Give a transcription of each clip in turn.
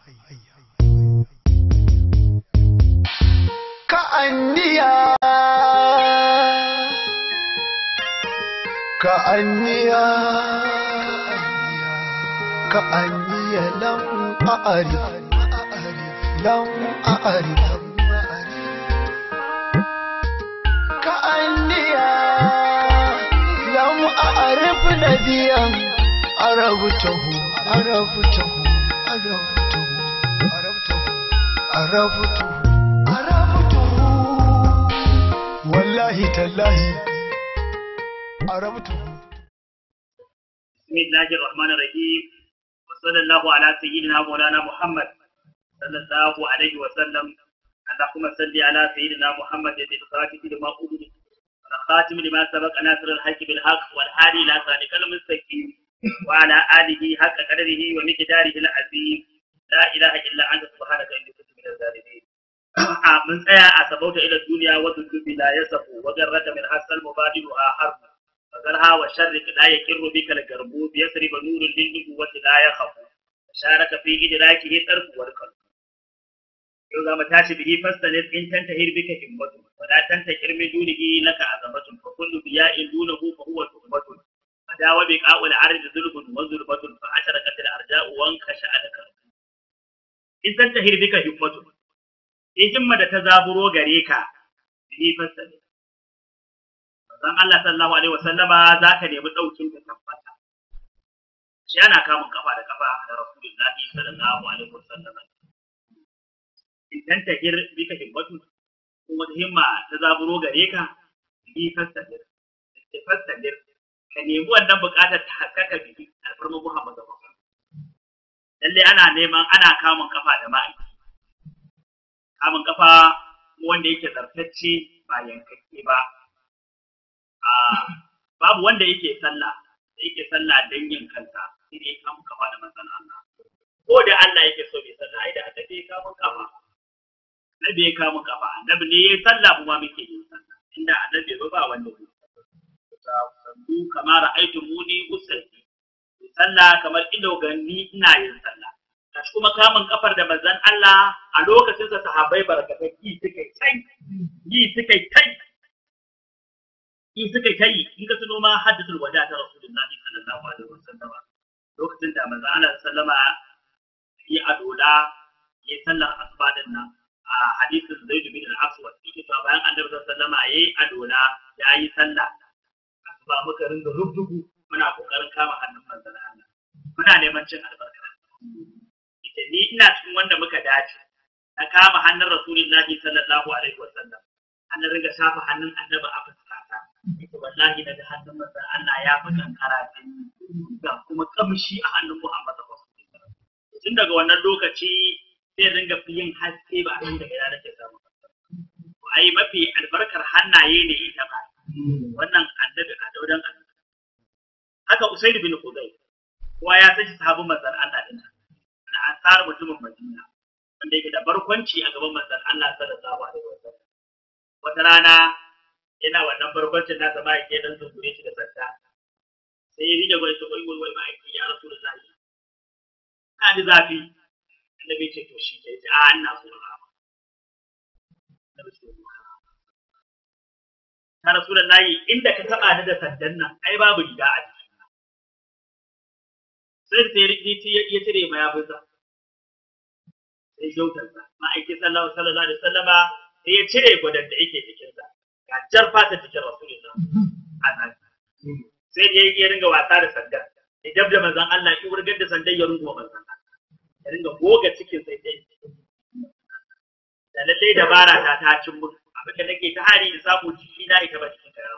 كأنيا كأنيا كأني لم أعرف لم أعرف كأنيا لم أعرف نبيا عرفته عرفته عرفته عرفته عرفته عرفته والله تالله عرفته بسم الله الرحمن الرحيم وصلى الله على سيدنا مولانا محمد صلى الله عليه وسلم اللهم صل على سيدنا محمد الخاتم لما أولد الخاتم لما سبق ناصر الحق بالحق والهادي إلى صراطك المستقيم وعلى آله حق قدره ومقداره العظيم لا إله إلا أنت سبحانك إني كنت من الظالمين من tsaya a sabauta ila duniya wa dubi la yasafu wa garrata min hasal mubadiluha harb فذرها والشرق لا يكر بك القرب يسرب نور للنبوة لا يخف شارك في إدراكه الطرف والقلب yau za mu tashi bihi fastalir in tantahir bika himmatu wa la tantahir min dunihi laka azamatun fa kullu biya'in dunahu fa huwa tuhmatun fa dawa bi qa'ul ard zulbun wa zulbatun fa asharaqat al arja'u wa ankasha alaka in tantahir bika himmatu in himma da ta zaburo gare ka bihi fastalir manzon Allah sallallahu alaihi wasallama zaka nemi daukin ka tabbata shi ana kamun kafa da kafa da rasulullahi sallallahu alaihi wasallama idan ta hir bika himmatu ko wata himma ta zaburo gare ka bi fastadir ta fastadir ka nemi wannan buƙatar ta haskaka biki alfarma Muhammadu lalle ana neman ana kamun kafa da ma'aiki kamun kafa wanda yake zartacce ba yankakke ba a babu wanda yake sallah da yake sallah don yin kansa sai dai kamun kafa da manzon Allah ko da Allah yake so bai sallah ai da annabi ya kamun kafa annabi ya kamun kafa annabi ne ya sallah mu ma muke yin sallah inda annabi ba ba wanda ya sallu kamar ra'aytu muni usalli sallah kamar ido ganni ina yin sallah kashi kuma kamun kafar da manzon Allah a lokacin sa sahabbai barkatai yi suka tai yi suka tai yi suka tai in ka tuno ma haddathul wada ta rasulullahi sallallahu alaihi wasallam lokacin da manzon Allah sallama yi adola yi sallar asuba din nan a hadisin Zaid bin al-Aswad yake cewa bayan Annabi sallallahu alaihi wasallam yayi adola yayi sallah asuba muka ringa rubdugu muna kokarin kama hannun manzon Allah muna neman cin albarka ita ni ina cikin wanda muka dace na kama hannun Rasulullahi sallallahu alaihi wasallam an ringa shafa hannun Annabi a fuskata ita wallahi daga hannun manzon Allah ya fi kankara ga kuma kamshi a hannun Muhammad sallallahu alaihi wasallam tun daga wannan lokaci sai ringa fi yin haske ba a daga ina nake samu ai mafi albarkar hannaye ne ita ba wannan annabi a daudan annabi haka usaid bin khudai kowa ya san shi sahabin manzon Allah din na ansar mutumin Madina wanda yake da barkwanci a gaban manzon Allah sallallahu alaihi wasallam wata rana yana wannan barkwancin nasa ma yake dan zungure shi da sanda sai ya rige gwai wai wai wai ma yake ya rasulullahi ka ji zafi annabi ce to shi ke ce a ina so rama annabi ce ta rasulullahi inda ka taba ni da sandan nan ai babu riga a ciki sai sai rikici ya cire ma ya fusa sai jautar sa ma'aiki sallallahu sallallahu alaihi wasallama sai ya cire gwadon da yake cikin sa ga jar fata cikin rasulullah anan sai da ya ringa wasa da sandan ya dabda manzon Allah ya wurgar da sandan ya rungo manzon Allah ya ringa goga cikin sai dai da lallai dabara ta ta cin mun abin da nake ta hari in samu jiki na ita ba cikin karawa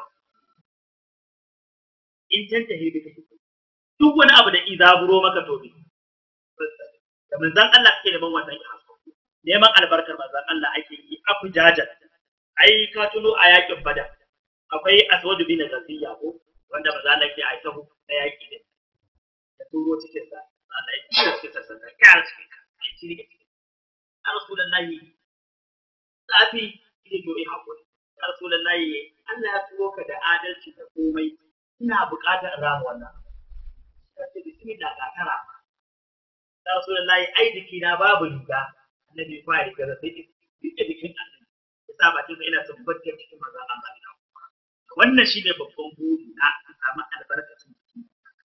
in tanta hebe kake duk wani abu da izaburo maka to bi da manzon Allah kake neman wannan ya hasko neman albarkar manzon Allah ake yi afu jaja ai ka tuno a yakin bada akwai aswadu bin gaziya ko wanda manzon Allah ke aika na yaki ne da turo cikin sa Allah ya kira cikin sa sannan kara cikin ka ai ci rike cikin ya rasulullahi zafi ile to eh hakuri ya rasulullahi Allah ya turo ka da adalci da komai ina buƙatar rama wannan sai bismillah ga tara ya rasulullahi ai jiki na babu riga annabi ba riga da sai duk jikin annabi ya sa bakin sa ina tabbatar cikin manzon Allah ina wannan shi ne babban buri na a samu albarkacin jiki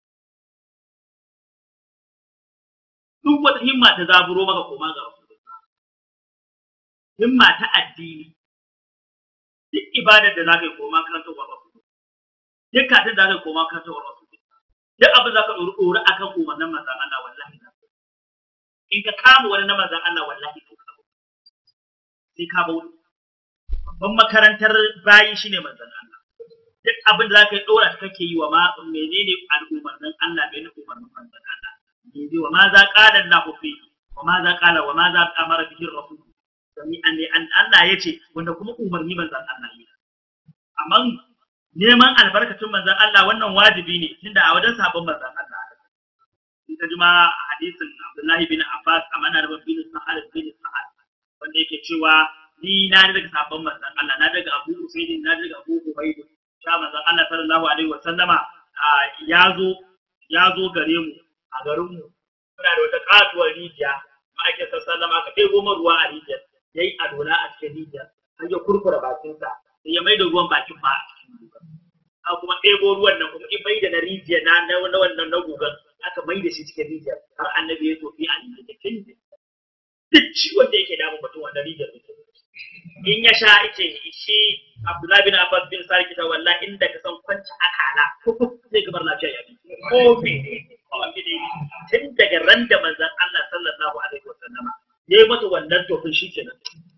duk wata himma ta zaburo maka koma ga rasulullah himma ta addini duk ibadar da za ka yi koma kan ta wa rasulullah duk katin da za ka yi koma kan ta wa rasulullah duk abin za ka ɗori ɗori akan umarnin manzon Allah wallahi na in ka kama wani na manzon Allah wallahi to ka sai ka bauta babban makarantar bayi shine manzon Allah duk abin da zaka yi dora kake yi wa ma menene al'umarnin Allah bai na umarnin manzon Allah ne wa ma za qala Allah fi wa ma za qala wa ma za amara bihi rasul sami an an Allah yace wanda kuma umarni manzon Allah yi amma neman albarkatun manzon Allah wannan wajibi ne tunda a wajen sabon manzon Allah in ka jima hadisin Abdullahi bin Abbas amana da bin Sa'ad bin Sa'ad wanda yake cewa ni na daga sabon manzon Allah na daga Abu Usaid na daga Abu Ubayd sha manzon Allah sallallahu alaihi wa sallama ya zo ya zo gare mu a garin mu muna da wata katuwar rijiya ma'aikin sallama aka ɗebo man ruwa a rijiyar yayi adola a cikin rijiyar har ya kurkura bakinsa sai ya mai da ruwan bakin ma a cikin gugan a kuma ɗebo ruwan nan kuma in mai da na rijiyar na na wannan na gugan aka mai da shi cikin rijiyar har annabi ya tofi a rijiyar duk ciwon da yake damun mutum wannan rijiyar mutum in ya sha ice shi Abdullahi bin Abbas bin Sari kita walla inda ka san kwanci akala zai gabar lafiya ya bi ko mene ko mene tun daga ran da manzon Allah sallallahu alaihi wasallam ya yi masa wannan tofin shi kenan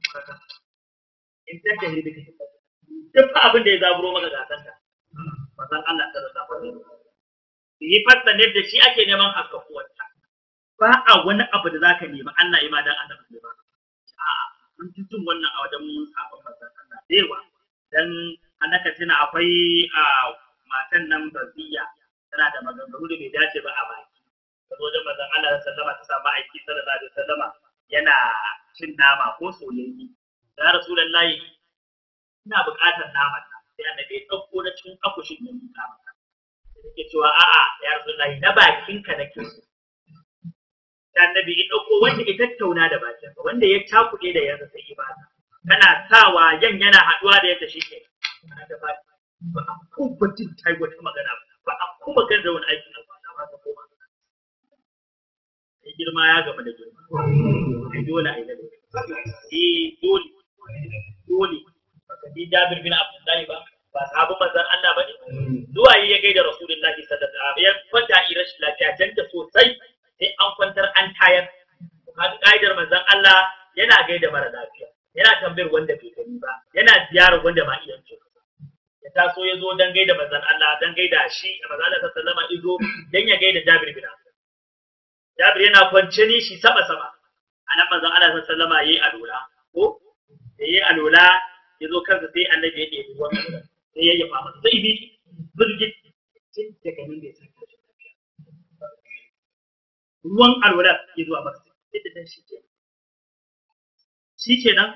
in dan da hirbi kake duk abin da ya zaburo maka gasan ka manzon Allah sallallahu alaihi wasallam yi fasta ne da shi ake neman haskakuwarta ba a wani abu da zaka nemi Allah ya ma dan annabi ba a'a mun fi jin wannan a wajen sabon manzon Allah da yawa dan annaka tuna akwai a matan nan baziya tana da maganganu da bai dace ba a baki ta zo wajen manzon Allah sallama ta samu aiki sallallahu alaihi wasallama yana cin nama ko soyayye ya rasulullahi ina buƙatar naman nan sai annabi ya ɗauko na cikin akushin ya miƙa maka yake cewa a'a ya rasulullahi na bakinka nake so annabi ya ɗauko wanda ya tattauna da bakinsa wanda ya cakuɗe da yansa sai ibada kana sawa yan yana haɗuwa da yadda shi ke ba a kuma jin tai wata magana ba a kuma gaza wani aikin alfana ba ta koma sai girma ya gama da girma sai dole a yi da eh dole dole baka ji Jabir bin Abdullahi ba ba sahabu manzon Allah ba ne zuwa yi ya gaida Rasulullahi sallallahu alaihi wasallam ya kwanta a rashin lafiya janta sosai sai an kwantar an tayar kaga ka'idar manzon Allah yana gaida mara lafiya yana tambayar wanda bai gani ba yana ziyarar wanda ma iya ce ya taso ya zo dan gaida manzon Allah dan gaida shi manzon Allah sallallahu alaihi wasallam dan ya gaida Jabir bin Abdullah Jabir yana kwance ni shi sama sama anan manzon Allah sallallahu alaihi wasallam yayi alola ko da yayi alola ya zo kansa sai annabi ya ɗebi ruwan alola sai ya yafa masa sai bi burgit tun daga nan bai san kashi lafiya ruwan alwala ya zuwa masa yadda dan shi ke shi ke nan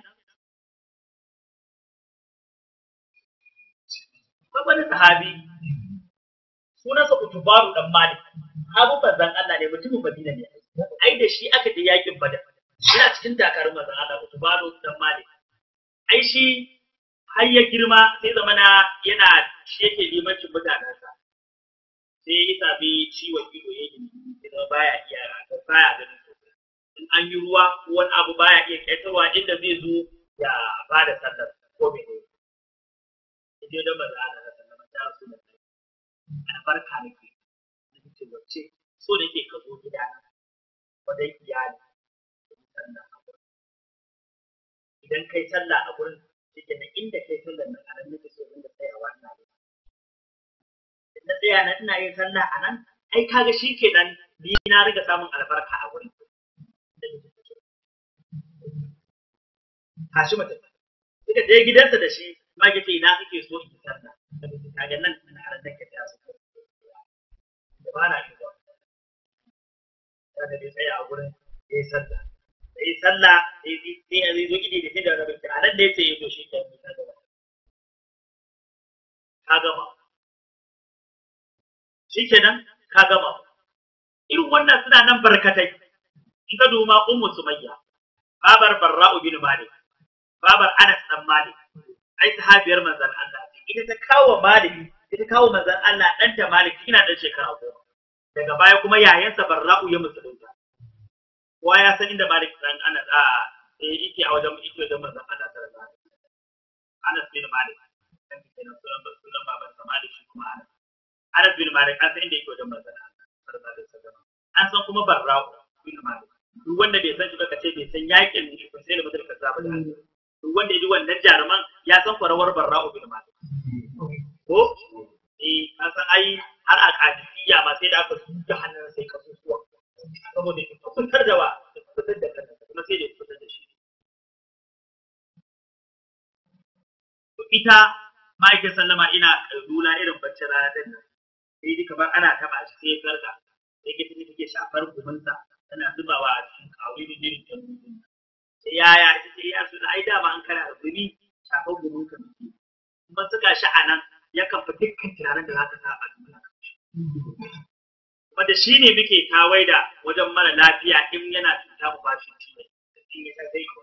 wani sahabi sunansa utubaru dan malik abu manzan Allah ne mutumin madina ne ai da shi aka je yakin badar yana cikin dakarun manzan Allah utubaru dan malik ai shi har ya girma sai zamana yana shi yake limancin mutanensa sai ya sami ciwon ido ya yi idan baya iya baya ganin sosai in an yi ruwa ko wani abu baya iya ƙetarwa inda zai zo ya ba da sallar ko mene je da maza Allah da sallama ta rasu da kai albarka nake nake ce wacce so da ke ka zo gida wajen iyali sallah a gurin idan kai sallah a gurin shike nan inda kai sallar nan a nan nake so inda tsayawa ina yi na tsaya na ina yin sallah a nan ai kaga shi kenan ni na riga samun albarka a wurin tashi mutum suka je gidansa da shi ma yace ina kake so in sallah kaga nan ina har da kake su da ba na zuwa kada dai tsaya a wurin yayi sallah yayi sallah sai sai ya zo idi da shi da rabin a nan da yace to shi kenan ka gama ka gama shi kenan ka gama irin wannan suna nan barkatai in ka duma ummu sumayya babar barra'u bin malik babar anas dan malik ai sahabiyar manzon Allah ce ita ta kawo malik ita kawo manzon Allah dan ta malik ina dan shekara goma daga baya kuma yayansa barra'u ya musulunta kowa ya san inda malik dan anas a eh yake a wajen yake wajen manzon Allah sallallahu alaihi wasallam anas bin malik dan kenan sunan sunan baban sa malik shi kuma anas anas bin malik an san inda yake wajen manzon Allah sallallahu alaihi wasallam an san kuma barra'u bin malik duk wanda bai san shi ba kace bai san yakin shi sai da mutum ka zaba da duk wanda ya ji wannan jaruman ya san farawar barra'u bin malik ko eh an san ai har a kadisiya ma sai da aka tuka hannun sai ka susuwa saboda ya fitar da wa ya fitar da kansa kuma sai da ya fitar da shi to ita ma'aikin sallama ina lula irin bacci rana din nan sai dai kamar ana taba shi sai ya farka sai ke tafi take shafar gumunsa tana zubawa a cikin kawai da jirin ta sai yaya ita ce ya su da ai dama an kana da gumi shafar gumunka muke kuma suka shi a nan yakan fi dukkan tunanin da za ka sa a duniya kuma da shi ne muke tawaida wajen mara lafiya in yana cuta mu bashi ciwo in ya sai ko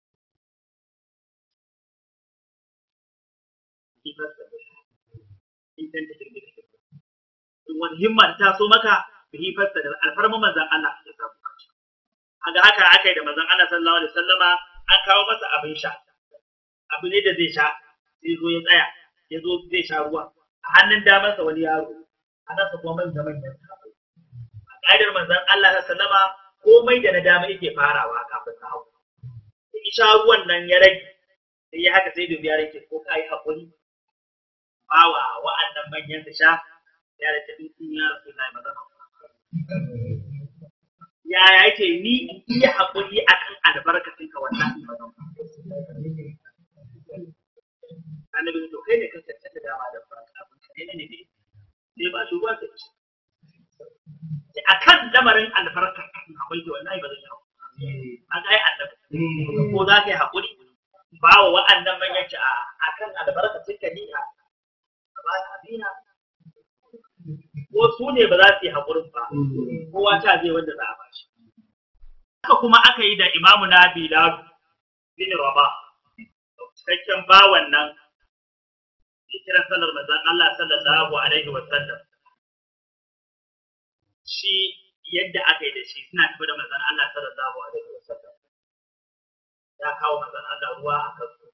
in wani himma ta so maka bihi fasta da alfarma manzon Allah ya samu kaci haka haka aka yi da manzon Allah sallallahu alaihi wasallama an kawo masa abin sha abu ne da zai sha sai zo ya tsaya ya zo zai sha ruwa a hannun damansa wani yaro a nasa kuma manya manyan sahabbai a ƙa'idar manzon Allah sallama komai da na dama yake farawa kafin na hau in sha ruwan nan ya rage sai ya haka sai dubi ya rage ko kai hakuri bawa wa'annan manyan su sha ya da ta dukkan ya rasu na yi mazan ya yake ni in iya hakuri akan albarkacin ka wannan mazan annabi to kai ne kan tattata dama da farka abin ka ne ne sai ba shi ruwa ta ci sai akan lamarin albarka akwai da wallahi ba zai yi a ga annabi ko za ka yi hakuri ba wa wa'annan manyan ci a akan albarka ka ni a ba abina ko su ne ba za su yi hakurin ba kowa ta zai wanda za a ba shi haka kuma aka yi da imamu na bilal bin rabah cikakken bawan nan ya kira sallar manzon Allah sallallahu alaihi wa sallam shi yadda aka yi da shi suna tafi da manzon Allah sallallahu alaihi wa sallam ya kawo manzon Allah ruwa a kasko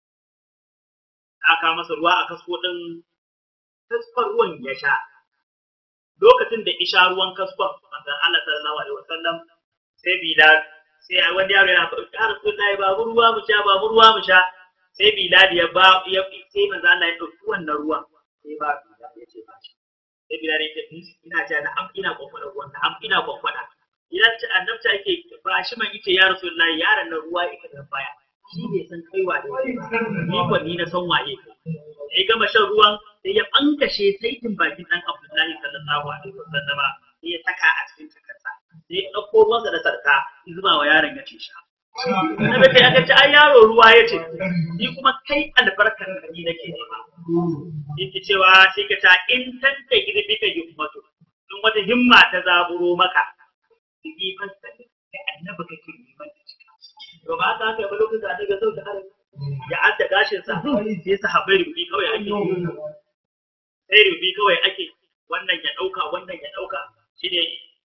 ya kawo masa ruwa a kasko din kaskon ruwan ya sha lokacin da isha ruwan kaskon manzon Allah sallallahu alaihi wa sallam sai bilal sai wani yaro yana faɗi ya rasulullahi ba mu ruwa mu sha ba mu ruwa mu sha sai Bilal ya ba ya sai manzo Allah ya dauki wannan ruwan sai ba Bilal ya ce ba shi sai Bilal ya ce ina ce na am ina kwakwada ruwan na am ina kwakwada idan ce annabta yake ba shi man yace ya Rasulullahi yaron nan ruwa yake da baya shi bai san kai wa ni ko ni na san waye sai gama shan ruwan sai ya bankashe saitin bakin dan Abdullahi sallallahu alaihi wasallam sai ya saka a cikin takarsa sai ya dauko ruwansa da sarka zuba wa yaron ya ce sha Annabi sai aka ce ai yaro ruwa ya ce ni kuma kai albarkar ka ni nake nema. Yake cewa sai ka ta in tanta girbi ka himmatu in wata himma ta zaburo maka yi fasta ne kai annabi kake neman ta cika. To ba haka haka ba lokacin da annabi zau da harin ya adda gashin sa sai sahabbai rubi kawai ake sai rubi kawai ake wannan ya dauka wannan ya dauka shine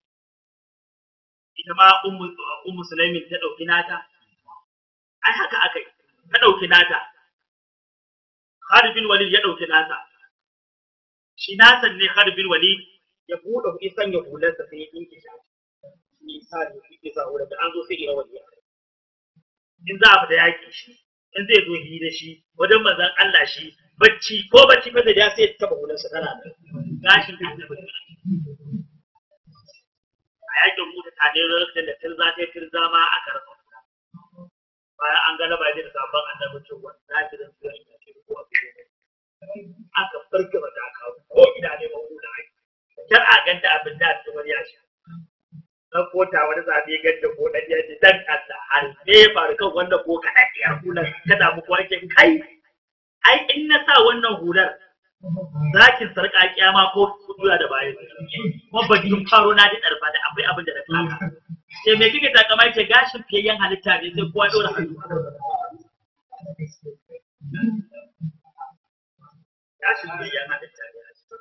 ita ma ummu sulaimin ta ɗauki nata ai haka aka yi ta ɗauki nata Khalid bin Walid ya ɗauki nata shi nasan ne Khalid bin Walid ya buɗe kuɗi sanya hularsa sai ya ɗinke shi ni sa ne yake sa hular da an zo sai ya wani in za a fita yaƙi shi in zai zo hira shi wajen manzon Allah shi bacci ko bacci fa da ya sai ya taba hularsa tana da gashin annabi a yakin mutu ta ne lokacin da tirza ta tirza ma a karfa bayan an gana ba da sabon annabi cewa za ki zan zuwa ina ce ko a cikin aka farke ba ta kawo ko ina ne ba da ai kar a ganta abin da ta wani ya sha dan kota wani zabe ganta ko dan ya ce dan Allah har me ya faru kan wanda ko ka dake yar hular ka damu ko ake kai ai in na sa wannan hular zakin sarƙa kiyama ko juya da baya kuma ba jin faro na da ɗarfa da akwai abin da na kaka ce me kike takama ce gashin fiyayyen halitta ne sai kowa dora hannu gashin fiyayyen halitta ne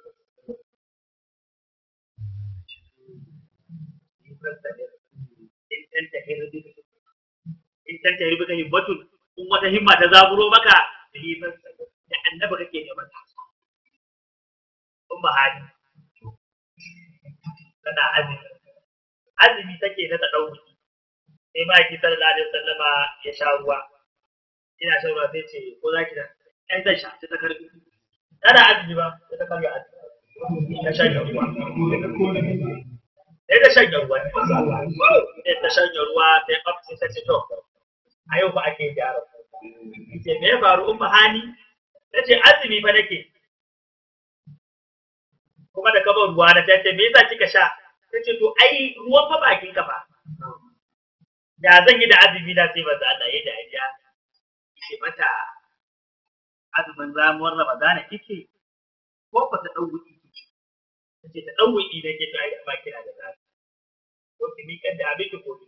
in tanta hirbi ka himmatun in wata himma ta zaburo maka da hifar da annaba kake neman ta in ba hali tana azumi azumi take na ta ɗauki sai ma ki sallallahu alaihi wasallama ya sha ruwa ina shan ruwa sai ce ko za ki da ai zan sha sai ta karbi tana azumi ba sai ta karbi azumi ta shan ruwa sai ta shanya ruwa sai ta shanya ruwa sai kaf sai ta ce to a yau ba ake gyara ce me ya faru umma hani ta ce azumi fa nake kuma da kaban ruwa na tace me yasa kika sha ta ce to ai ruwan fa bakin ka fa da zan yi da azumi na sai ba za Allah ya dariya ce mata azumin zamuwar ramadana kike ko ba ta dau wuki kike ta ce ta dau wuki da ke to ai ba kina da zafi ko ki miƙar da abin ki gobe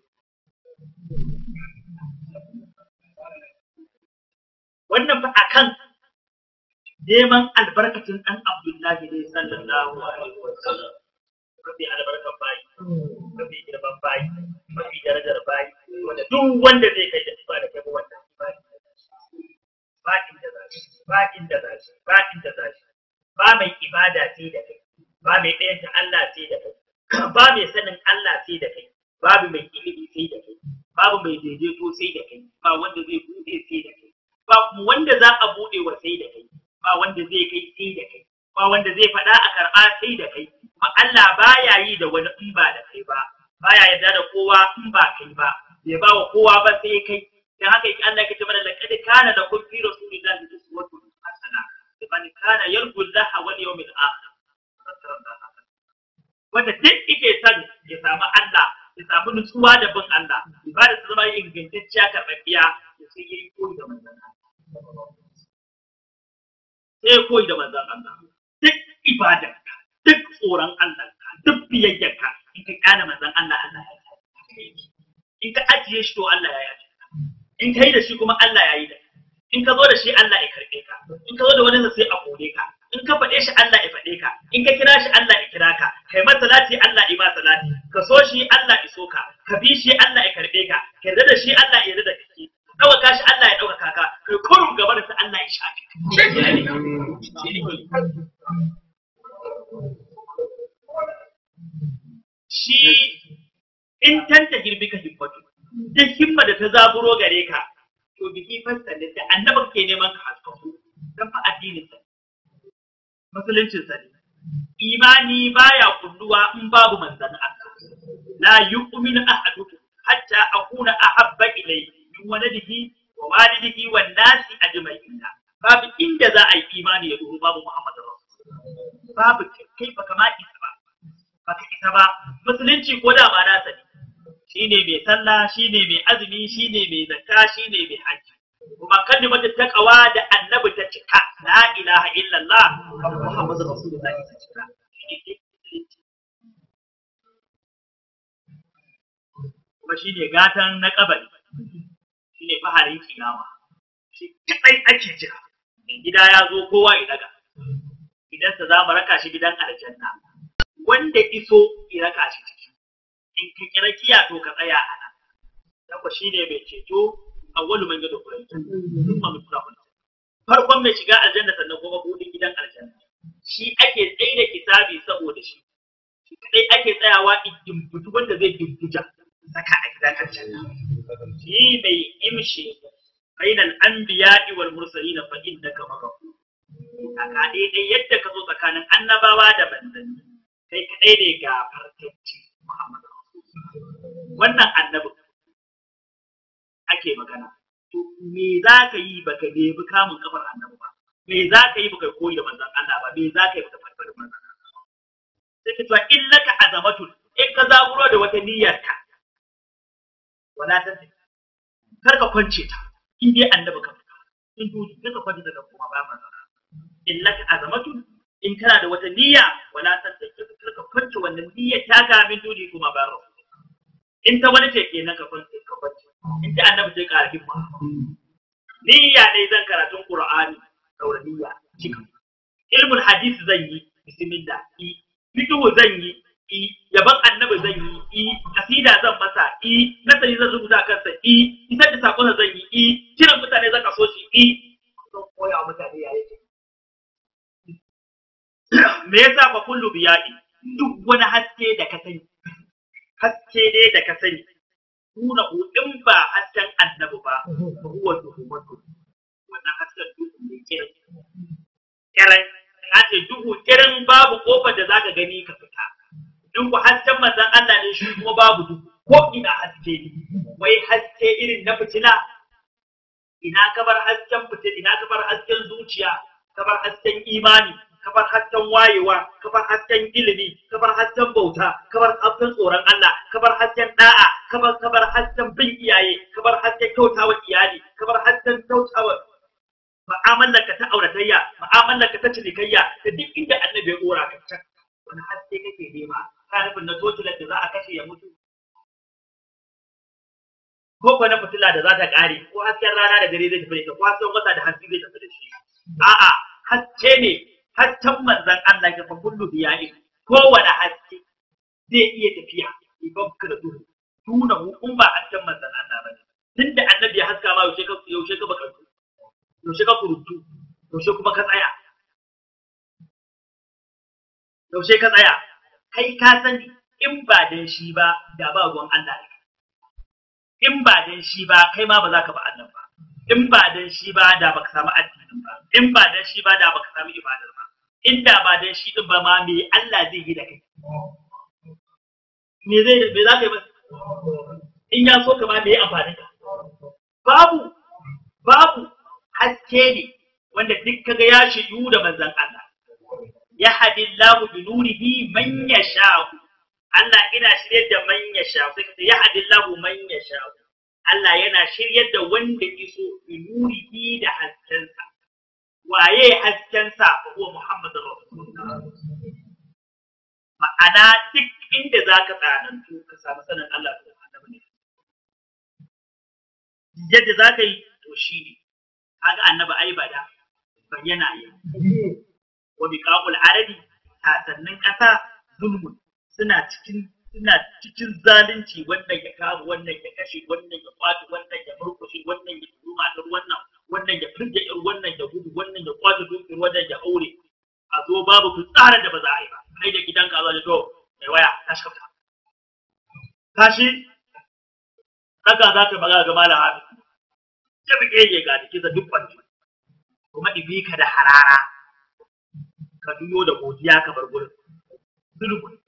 wannan fa akan neman albarkacin ɗan Abdullahi ne sallallahu alaihi wa sallam mafi albarkan bayi mafi girman bayi mafi darajar bayi wanda duk wanda zai kai da ba da kai wannan bayi ba inda za shi ba inda za shi ba inda za shi ba mai ibada sai da kai ba mai ɗayanta Allah sai da kai ba mai sanin Allah sai da kai babu mai ilimi sai da kai babu mai daidaito sai da kai ba wanda zai buɗe sai da kai ba wanda za a buɗe wa sai da kai ba wanda zai kai sai da kai ba wanda zai faɗa a karɓa sai da kai kuma Allah baya yi da wani in ba da kai ba baya yarda da kowa in ba kai ba bai ba wa kowa ba sai kai dan haka yake Allah yake mana laqad kana lakum fi rasulillahi uswatun hasana liman kana yarju Allah wal yawmil akhir wanda duk yake son ya samu Allah ya samu nutsuwa da bin Allah ibada ta zama ingantacciya karɓaɓɓiya ya sai yi koyi da manzon Allah sai koyi da manzon Allah duk ibadarka duk tsoron Allah duk biyayyarka in ka kana manzon Allah Allah ya yi in ka ajiye shi to Allah ya yi in ka yi da shi kuma Allah ya yi da in ka zo da shi Allah ya karɓe ka in ka zo da wani sai a kore ka in ka faɗe shi Allah ya faɗe ka in ka kira shi Allah ya kira ka kai masa salati Allah ya ba salati ka so shi Allah ya so ka ka bi shi Allah ya karɓe ka ka yarda da shi Allah ya yarda da kake ɗaukaka shi Allah ya ɗaukaka ka kai kurum gaba da Allah ya shafi shi in tanta girbi ka himmatu duk himma da ta zaburo gare ka to biki fasta da annaba ke neman ka haskaku dan fa addinin sa musuluncin sa ne imani baya kulluwa in babu manzon Allah la yu'minu ahadukum hatta akuna ahabba ilayhi min waladihi wa walidihi wan nasi ajma'in babu inda za a yi imani ya duhu babu Muhammadu Rasul babu kai ba kama isa ba ba ka isa ba musulunci ko da ma nasa ne shine mai sallah shine mai azumi shine mai zakka shine mai haji kuma kalimatu taqwa da annabi ta cika la ilaha illallah Muhammadu Rasulullahi ta cika kuma shine gatan na kabari shi ne faharin kiyama shi kadai ake jira gida ya zo kowa ya daga gidansa za mu raka shi gidan aljanna wanda iso ya raka shi ciki in ka kira kiya to ka tsaya a nan yako shi ne mai ceto awwalu man gado kurai sun ma mutura kun farkon mai shiga aljanna sannan kuma budin gidan aljanna shi ake tsaye da kitabi saboda shi shi kadai ake tsayawa in dimbutu wanda zai dimbuja saka a gidan aljanna shi mai imshi bainal anbiya'i wal mursalin fa innaka maghfur kaka daidai yadda ka zo tsakanin annabawa da manzanni kai kadai ne ga farkacci Muhammad wannan annabi ake magana to me za ka yi baka nemi kamun kafar annabi ba me za ka yi baka koyi da manzon Allah ba me za ka yi baka farfar manzon Allah sai ka cewa illaka azamatun in ka zaburo da wata niyyarka wala ta kar ka kwance ta in dai annabi ka fita in dudu kar ka kwance ta kuma ba manzon in laka azamatu in kana da wata niyya wala ta kar ka kwance wannan niyyar ta ga min dudi kuma ba rasul in ta wani ce kenan ka kwanci ka kwanci in ta annabi sai ƙara himma niyya ne zan karatun qur'ani daura niyya cika ilmul hadisi zan yi bismillah i fiqhu zan yi i yaban annabi zan yi i kasida zan masa i nasari zan rubuta kansa i isar da sakon zan yi i kiran mutane zan kaso shi i zan koya wa mutane ya yake me yasa fa kullu biya'i duk wani haske da ka sani haske ne da ka sani nuna in ba hasken annabi ba ba huwa duhumatu wannan hasken duhu ne kiran kiran na ce duhu kiran babu kofar da zaka gani ka fita in ku hasken manzon Allah ne shi kuma babu duhu ko ina haske ne wai haske irin na fitila ina kabar hasken fitil ina kabar hasken zuciya kabar hasken imani kabar hasken wayewa kabar hasken ilimi kabar hasken bauta kabar hasken tsoron Allah kabar hasken da'a kabar kabar hasken bin iyaye kabar hasken kyautawa iyali kabar hasken kyautawa mu'amalar ka ta auratayya mu'amalar ka ta cinikayya da duk inda annabi ya dora ka can wani haske kake nema ka nufin na totilar da za a kashe ya mutu ko ko na fitila da za ta kare ko hasken rana da dare zai tafi da ita ko hasken wata da hanci zai tafi da shi a'a haske ne hasken manzan Allah ya fa kullu biya'i kowane haske zai iya tafiya idan ka da duhu tuna hukun ba hasken manzan Allah ba tunda annabi ya haska ma yaushe ka yaushe ka baka yaushe ka kurutu yaushe kuma ka tsaya yaushe ka tsaya kai ka sani in ba dan shi ba da ba ruwan Allah ne in ba dan shi ba kai ma ba za ka ba Allah ba in ba dan shi ba da baka samu addinin ba in ba dan shi ba da baka samu ibadar ba inda ba dan shi din ba ma me Allah zai yi da kai me zai me za ka yi ba in ya so ka ma me ya amfani ka babu babu haske ne wanda duk kaga ya shiyu da manzon Allah ya hadillahu bi nurihi man yasha'u Allah ina shiryar da man yasha'u sai ka ya hadillahu man yasha'u Allah yana shiryar da wanda iso bi nurihi da haskensa waye haskensa fa huwa Muhammadur Rasulullah ma'ana duk inda zaka tsanantu ka samu sanin Allah da annabi ne yadda zaka yi to shi ne kaga annabi ai bada bayyana yi wa biqa'ul arabi sasannin ƙasa zulmun suna cikin suna cikin zalunci wannan ya kawo wannan ya kashe wannan ya kwace wannan ya murkushe wannan ya turu matar wannan wannan ya firge ir wannan ya gudu wannan ya kwace dukiyar wannan ya aure a zo babu ku tsara da ba za a yi ba kai da gidanka a zo da to mai waya tashi ka fita tashi haka za ta magana ga malam hafi ya buge ya ga jikinsa duk kwanci kuma ibi ka da harara ka duyo da godiya ka bar gurin zulubun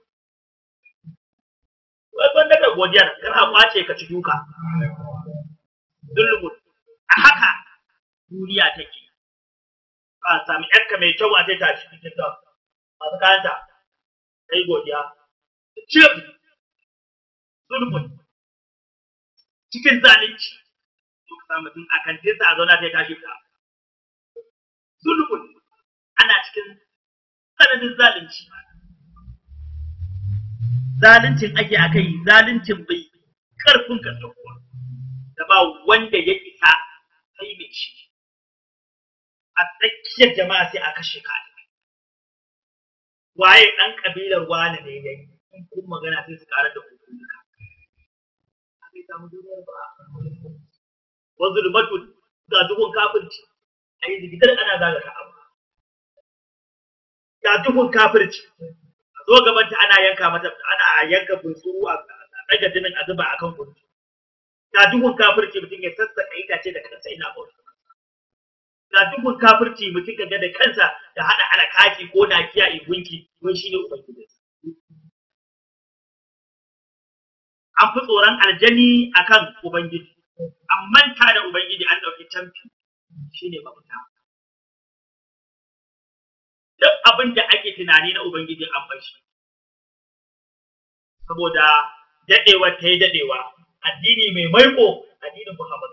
wai ban daga godiyar kana kwace ka ci duka zulubun a haka duniya take ba sami yarka mai kyau a ta shi cikin ta masu kayanta kai godiya cif zulubun cikin zalunci duk sa mutum a kantinsa a zauna sai tashi ta zulubun ana cikin tsananin zalunci zaluncin ake aka yi zaluncin bai karfin ka kuwa da ba wanda ya isa sai mai shi a tsakiyar jama'a sai a kashe ka waye ɗan ƙabilar wani ne ya yi in kun magana sai su ƙarar da hukunka bai samu duniyar ba wa zulmatu ga duhun kafirci a yi zigitar ana zaga ka abu ga duhun kafirci a zo gaban ta ana yanka mata ana yanka bunsuru a daga jinin a zuba akan kunci ga duhun kafirci mutum ya sassaka itace da kansa ina bauta ga duhun kafirci mutum ka ga da kansa da hada alakaki ko nakiya in gunki don shi ne ubangiji an fi tsoron aljani akan ubangiji an manta da ubangiji an dauki tamfi shine mafita duk abin da ake tunani na ubangiji an bar shi saboda dadewa ta yi dadewa addini mai maiko addinin Muhammad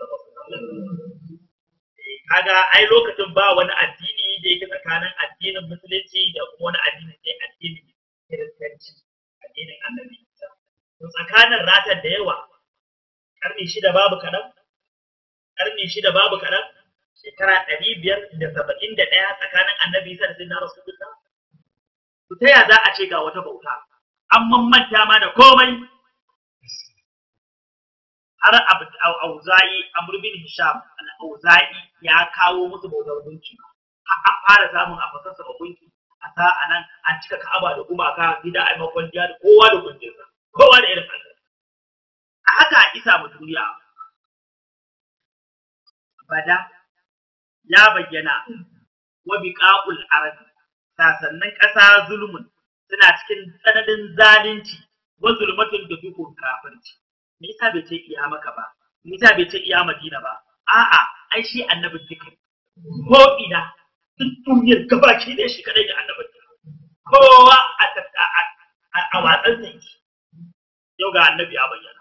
kaga ai lokacin ba wani addini da yake tsakanin addinin musulunci da kuma wani addini sai addinin kiristanci addinin annabi tsakanin ratar da yawa karni shida babu kaɗan karni shida babu kaɗan shekara ɗari biyar da saba'in da ɗaya tsakanin annabi isa da sai na rasulullah to ta ya za a ce ga wata bauta an manta ma da komai har auza'i amr bin hisham al-auza'i ya kawo musu bautar gunki an fara samun a fasarsa a gunki a sa a nan an cika ka'aba da gumaka gida a makon da kowa da gunkinsa kowa da irin haka a haka isa mu duniya bada ya bayyana wa biqa'ul arabi sasannin ƙasa zulmun suna cikin tsananin zalunci wa zulmatun da dukun kafirci me yasa bai ce iya maka ba me yasa bai ce iya madina ba a'a ai shi annabin duka ko ina duk duniyar gabaki ne shi kadai da annabin kowa a a watsan sa yau ga annabi ya bayyana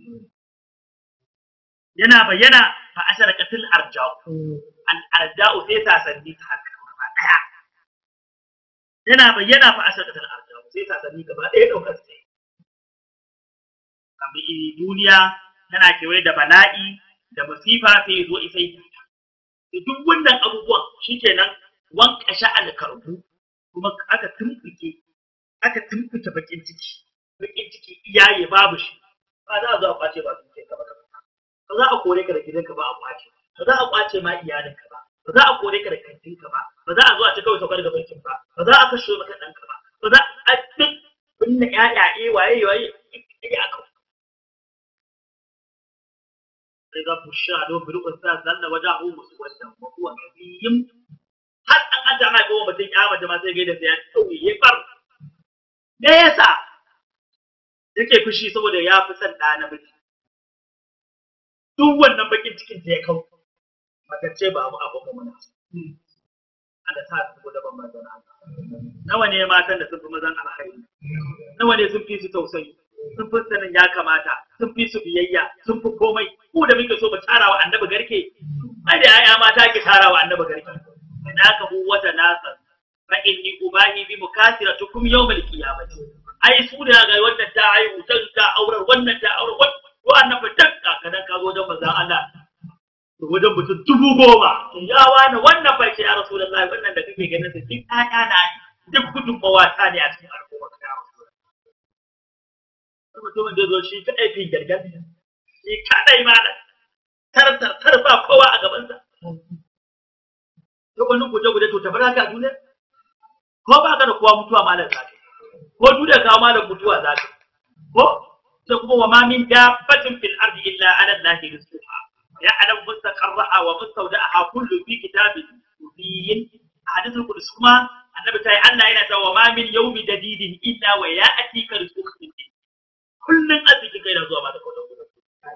yana bayyana fa asharaqatil arja'u al arja'u sai sasanni ta haka gaba daya yana bayyana fa asharaqatil arja'u sai sasanni gaba daya daukar sai kamar duniya tana kewaye da bala'i da masifa sai zo isai da duk wannan abubuwan shikenan wankasha alkarbu kuma aka tumfuke aka tumfuke bakin ciki bakin ciki iyaye babu shi ba za a zo a kwace ba su ke ka ba ba za a kore ka da gidanka ba a kwace ba za a kwace ma iyalinka ba ba za a kore ka da kantinka ba ba za a zo a ci kawai saukar da bankin ba ba za a kashe maka ɗanka ba ba za a duk binne ƴaƴaye waye waye ya aka إذا بشر بالأنثى ظل وجهه مسودا وهو كظيم har an an ta mai goma mutum ya mace ma sai gaida sai ya tauye ya far me yasa yake fushi saboda ya fi son ɗa na miji duk wannan bakin cikin ta ya kau matacce ba mu abu mana Allah sa su da ban mazan nawa ne matan da sun fi mazan alkhairi nawa ne sun fi su tausayi sun fi sanin ya kamata sun fi su biyayya sun fi komai ku da muke so mu tara wa annabi garke ai da yaya mata ke tara wa annabi garke na ka hu wata nasa fa inni ubahi bi mukasiratukum yawmal qiyamati ai su da ga wannan ta haihu ta ta aurar wannan ta aurar wannan fa tak kadan ka zo don manzon Allah wajen mutum dubu goma ya wani wannan fa ya rasulullahi wannan da kake ganin su duk ƴaƴa na duk gudunmawa ta ne a cikin al'umma ka ya mutumin da zo shi kaɗai fi gargar shi kaɗai ma da tar tar tar ba kowa a gabansa duk wani guje guje to tabbata ka duniya ko ba ka da kowa mutuwa malam za ka ko duniya kawo malam mutuwa za ka ko sai kuma wa ma min dabbatin fil ardi illa ala allahi rizquha ya alam mustaqarraha wa mustawda'aha kullu fi kitabin mubin hadithul qudus kuma annabi ta yi Allah yana cewa wa ma min yawmi dadidin illa wa ya'tika rizquka min kullum arziki kai na zuwa ba da kawai gudu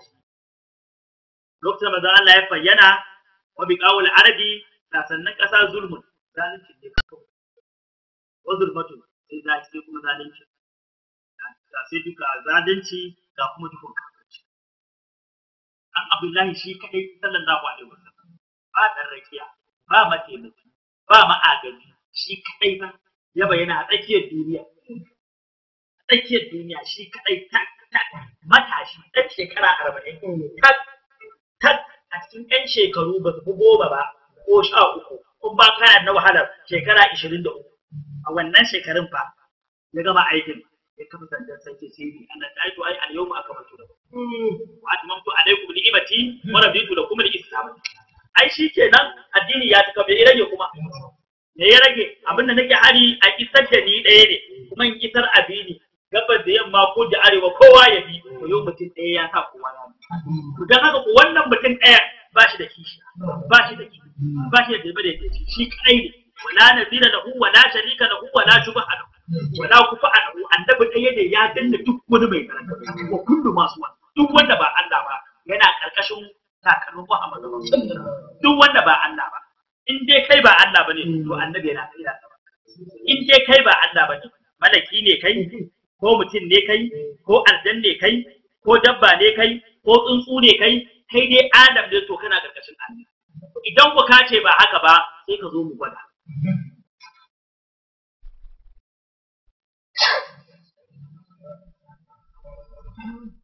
lokacin da Allah ya fayyana wa bi qawul arabi sasannin kasa zulmun zalunci ne kawai wa zulmatu sai za sai kuma zalunci da sai duka zalunci ga kuma dukkan kafirci an abdullahi shi kadai sallallahu alaihi wasallam ba dan rakiya ba mataimaki ba ma'agaji shi kadai ba ya bayyana a tsakiyar duniya tsakiyar duniya shi kadai tak tak matashi ɗan shekara arba'in tak tak a cikin ɗan shekaru ba su goma ba ko sha uku kun ba kana na wahalar shekara ishirin da uku a wannan shekarun fa ya gama aikin ya kafa sandan sarki sai ni Allah ta aito ai al yawma akmaltu lakum wa atmamtu alaykum ni'mati wa raditu lakum al-islam ai shikenan addini ya tuka bai rage kuma me ya rage abinda nake hari a isar da ni ɗaya ne kuma in isar abini gabas da yamma ko da arewa kowa ya bi to yau mutum ɗaya ya sa kowa ya bi to dan haka ko wannan mutum ɗaya ba shi da kishi ba shi da kishi ba shi da dalba da yake shi kai ne wala nazira lahu wala sharika lahu wala shubha lahu wala kufa lahu annabi ɗaya ne ya danna duk wani mai karanta ko kullu masu wani duk wanda ba Allah ba yana karkashin takalmin Muhammad duk wanda ba Allah ba in dai kai ba Allah bane to annabi yana kai da in dai kai ba Allah bane malaki ne kai ko mutum ne kai ko aljan ne kai ko dabba ne kai ko tsuntsu ne kai kai dai adam ne to kana karkashin Allah idan ku kace ba haka ba sai ka zo mu gwada Mm.